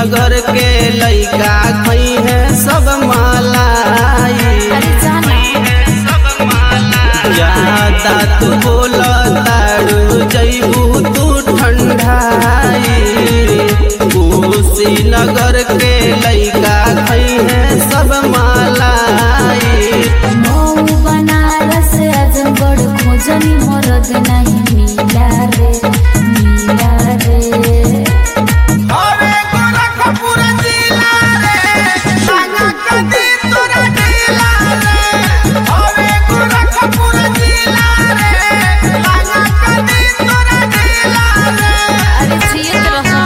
नगर के लइका खई है सब मालाई अरे जाना ज्यादा तू बोल तारू जैबू तू ठंडाई नगर के लइका खई है सब मालाई मऊ बनारस आजमगढ़ खोजनी मरद नहीं मिला रे मिला रे अरे गोरखपुर जिला रे सागा कदी तोरा जिला रे अरे गोरखपुर जिला रे सागा कदी तोरा जिला रे अरे जियत रहो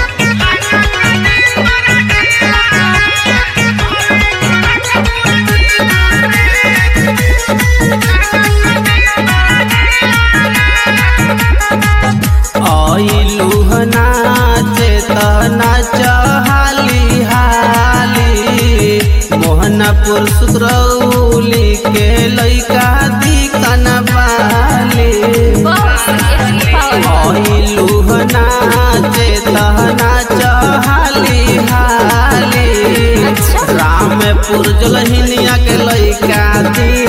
आइलू नाचे त नाच हाली हाली मोहनपुर सुकरौली के लइका दिकन बाली बहुत सही पावर आइलू नाचे त नाच हाली हाली अच्छा। रामपुर जलहिनिया के लइका दी